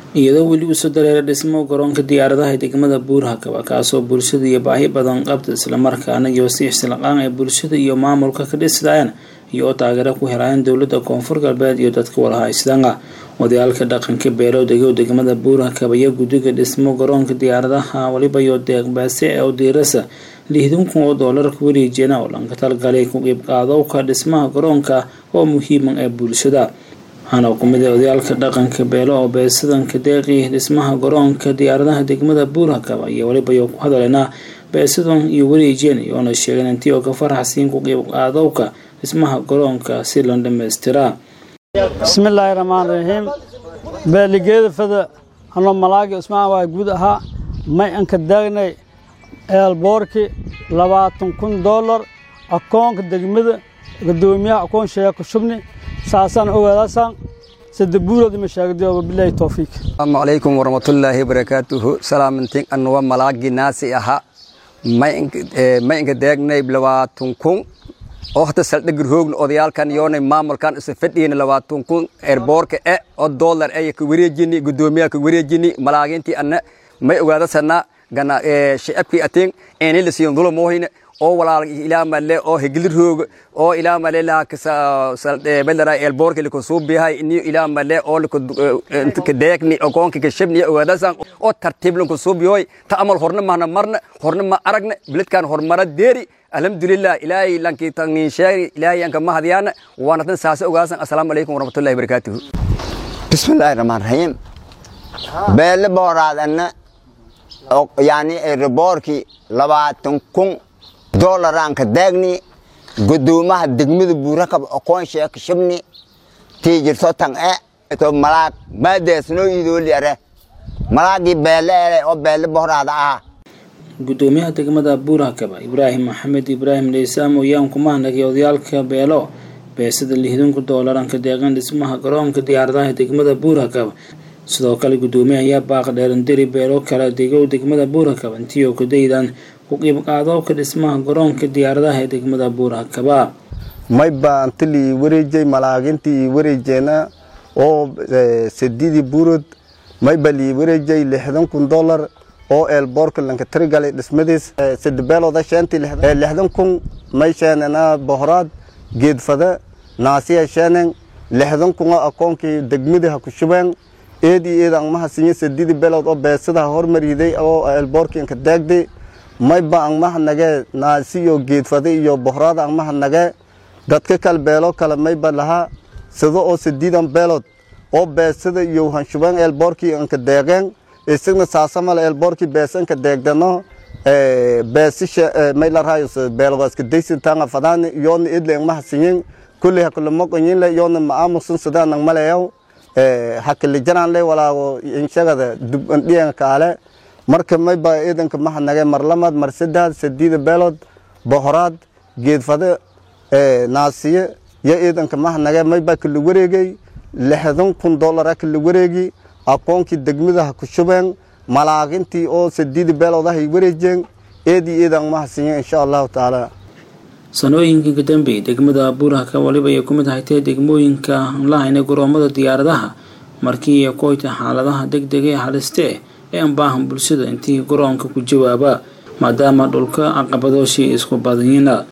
iyadoo weli usoo dareera dhismo garoonka diyaaradaha ee degmada buurhakaba kaasoo bulshada iyo baahi badan qabta islamarkaana iyo si ixsilaqaan ee bulshada iyo maamulka ka dhisdayaan iyo oo taageero ku helaayeen dowladda koonfur galbeed iyo dadka walahaystaanga odayaalka dhaqanka beelowdego degmada buurhakaba iyo guddiga dhismo garoonka diyaaradaha waliba iyo deeqbaase ee udiirasa lixdan kun oo doolar ku wareejiyana oo dhanka talgalay ku qiibqaadowka dhismaha garoonka oo muhiima ee bulshada waxaana kumid a odayaalka dhaqanka beelo oo beesadanka deeqi dhismaha garoonka diyaaradaha degmada buurhakaba iyo waliba iyo ku hadaleynaa beesadan iyo wareejiyeen iyoona sheegeen intii oo ka faraxsiin ku qiibqaadowka dhismaha garoonka si la dhamaystiraa bismillaahi raxmaan raxiim beeligeeda fada anoo malaagi usmaan waa guud ahaa may anka daagnay eelboorki labaatan kun doolar akoonka degmada gadoomiyaha akoon sheeko shubni saasaan ogaadaasaan sadabuuroodi mashaagadiyo wabilaahi towfiiq asalaamu calaykum waraxmatullaahi barakaatuhu salaamantin anuwa malaagi naasi ahaa may inka daagnay labaatan kun oo hata saldhigir hoogna odayaalkan yoonay maamulkan isa fadhiyna labaatan kun erboorka e oo doolar e ka wareejini gudoomiyaha ka wareejini malaagintii anna may ogaadasana gana shicabkii atin eni la siin dulum ohine oo walaal ilaa male oo hegilir hoog oo ilaa male la kasa belara elboorka liko suubihay ini ilaa male oo liko ka deekni oo koonka ka shabni ogaadasan oo tartiib lanku suubiyoy ta amal horna mahna marna horna ma aragna biladkan hormara deeri alxamdulilah ilaahay lankii tangin sheegi ilaahay anka mahadiyana waana tan saasa ogaasan assalaamu calaykum waraxmatullahi barakaatuhu bismillaahi raxmaan raxiim beelle booraadanna yani erboorkii labaatan kun doolaraanka daagni gudoomaha degmada buurakab okoon sheeka shibni tii jirto tan e to malaag maadeesnoo iidooli are malaagii beelle ele oo beelle bohoraada ah gudoomiyaha degmada buurhakaba ibraahim maxamed ibraahim dheysaam oyaan kumahanagay odayaalka beelo beesada lixdanku doolaranka deeqan dhismaha garoonka diyaaradaha degmada buurhakaba sidoo kale gudoomiyaha ayaa baaq dheerandiri beelo kala degow degmada buurhakaba intii oo kadaydan ku qiibqaadowka dhismaha garoonka diyaaradaha ee degmada buurhakaba may baantilii wareejay malaagintii wareejeena oo sadidii buurod may balii wareejay lixdan kun dollar oo eelboorka lanka tirigalay dhismadiis sidabeelooda sheentii lixdan kun may sheenena bohoraad geedfada naasiya sheenen lixdan kun oo akoonkii degmadii ha ku shubeen eedii eed angmaha sinye sadidii beelood oo beesadaha hormariday oo eelboorkii anka daagday mayba angmaha nagee naasiyo geedfada iyo bohoraad angmaha nagee dadka kale beelo kale mayba lahaa sida oo sadiidan beelood oo beesada iyo hanshubeen eelboorkii anka deeqeen isagna saasamale eelboorkii beesanka deegdano beesisha may larayos beelowaaska daysintanga fadaani yoona idle angmaha sinyen kulli hakulamoqonyinle yoona maamusan sidaanang maleyaw hakilijananle walaago inshagada dubandhiyan kaale marka mayba iidanka maha nage mar lamaad mar saddex sadiida beelood bohoraad geedfade naasiye yo iidanka maha nage mayba kala wareegay lixdan kun dollara kala wareegi akoonkii degmadaha ku shubeen malaagintii oo sadiida beeloodahay wareejeen eedii iidan maha sinye insha allahu tacaala sanooyinkii ka dambeeyay degmada buurhaka waliba ay ku mid haytee degmooyinka lahayna garoomada diyaaradaha markii ay koyta xaaladaha deg dega ee halistee ee aan baahan bulshada intii garoonka ku jawaaba maadaama dhulka caqabadooshii isku badanyina